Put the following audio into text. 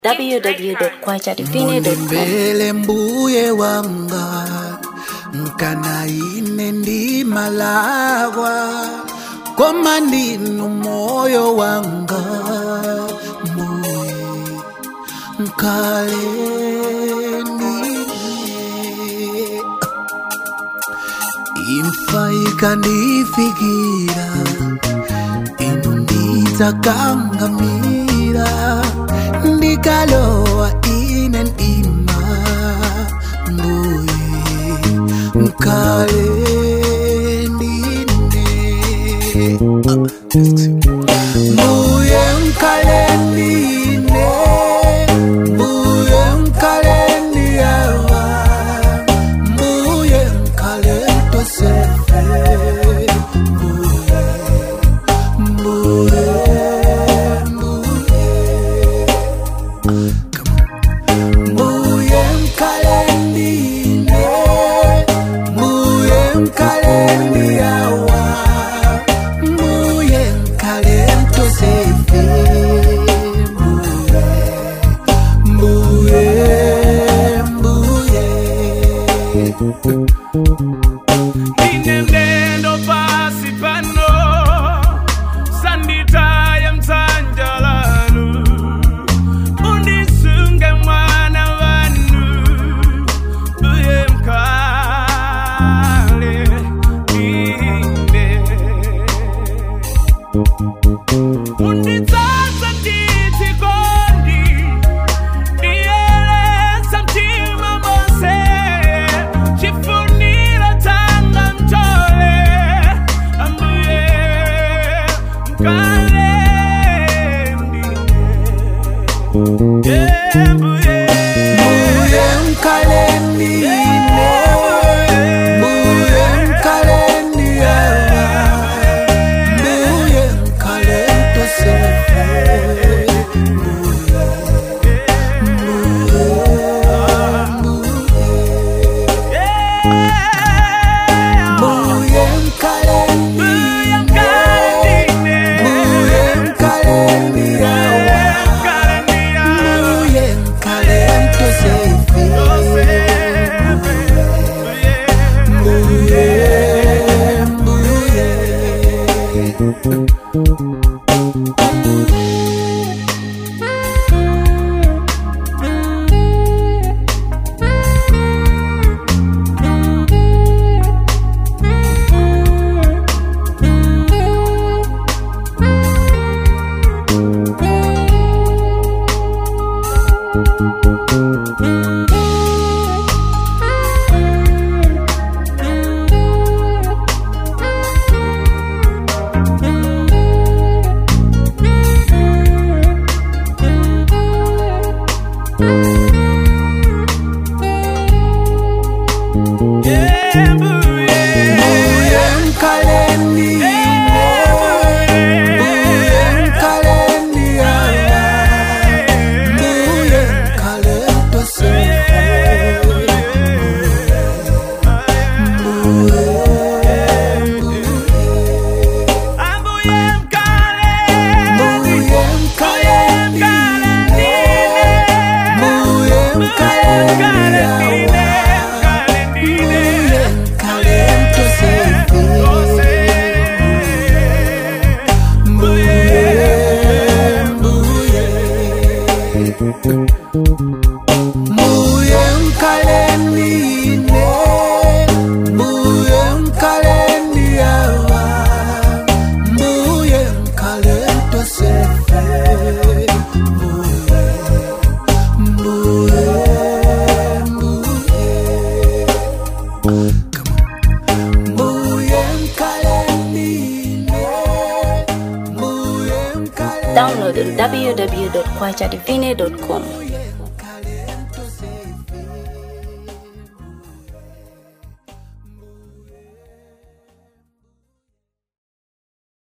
www.kwachadivine.com mbele mbuye wanga nkana ine ndi malagwa koma ndinu moyo wanga mbuye nkale ndine imfa ikandifikira inu ndidzakangamira ndikalowa ine ndima mbuye nkale ndine mbuye nkale ndine mbuye nkale ndiyawa mbuye nkale tosefe mbuye mbuye mbuye mbuye mkalendine mbuye mkalendiyawa mbuye mkalentosefe mbuye mbuye mbuye Inendendo pasi pano Sanditaya msanjalanu Undisunge mwana wanu Uye mkale inde Unditsatsa titi kondi Nieleza mtima mose Chifunira tanga mtole Ambuye mkale mdine Ambuye mbuye mkalendine mbuye mkalendiyawa mbuye mkalentosefe mbuye mbuye mbuye mbuye mkalendiyawa mbuye mkalentosefe mbuye mbuye mbuye mkalendine mbuye mkalendiyawa mbuye mkalentosefe mbuye mbuye mkalendine mbuye mkalendiyawa mbuye mkalentosefe mbuye mbuye mbuye mkalendine mbuye mkalendiyawa mbuye mkalentosefe mbuye mbuye mbuye mbuye mkalendine mbuye mkalendiyawa Download on www.kwachadivine.com